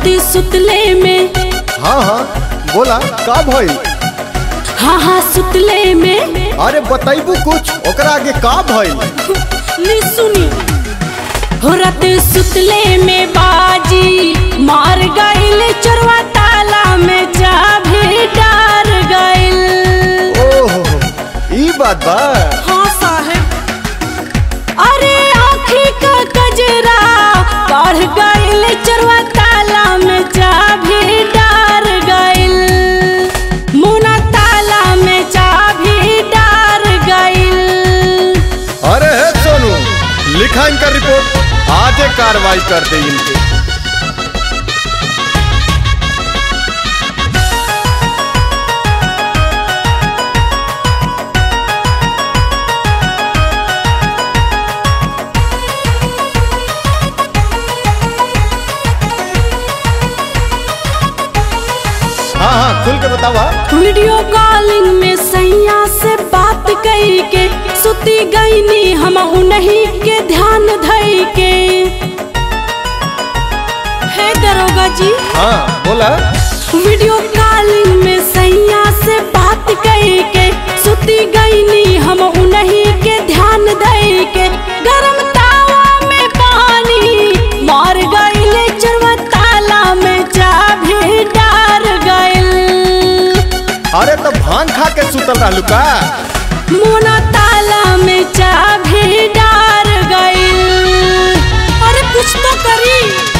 राती सुतले में हाँ हाँ बोला का भइल हाँ हाँ सुतले में अरे बताइबू कुछ ओकरा आगे का भइल ली सुनी हो राती सुतले में बाजी मार गइल चोरवा ताला में चाभी डार गइल ओहो ई बात बा हाँ साहेब अरे आँखी का गजरा बढ़ गइल चरवा ताला में चाभी डार गइल मुना ताला में चाभी डार गइल अरे है सोनू लिखा इनका रिपोर्ट आजे कार्रवाई कर दे इनके हाँ हाँ खुल के बतावा वीडियो कॉलिंग में सैया से बात कई के सुती गईनी हम उन्हीं के ध्यान धई के हे दरोगा जी हाँ बोला वीडियो कॉलिंग में सैया से बात कई के सुती गईनी हम उन्हीं के ध्यान दई के गरम तावा में पानी मार गईले चरवा ताला में चाभी डार गइल अरे तो भांग खा के सुतल रहलू का मोना ताला में चाभी डार गइल अरे कुछ तो करी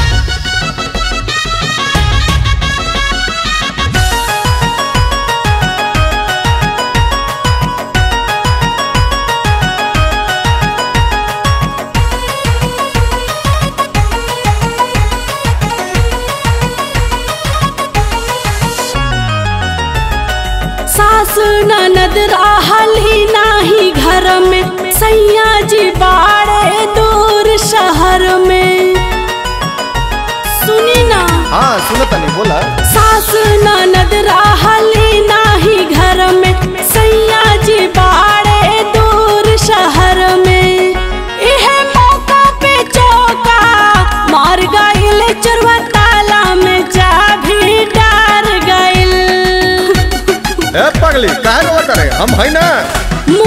सास ननद रहली नाही घर में सैया जी बाड़े दूर शहर में सुनी ना हाँ सुनत नहीं बोला सास ननद रहली नाही घर में सैया जी बाड़े दूर शहर में इह मौका पे चौका मार गइल चरवा ताला में चाभी डार गइल ए पगली काहे रोवा करे हम है ना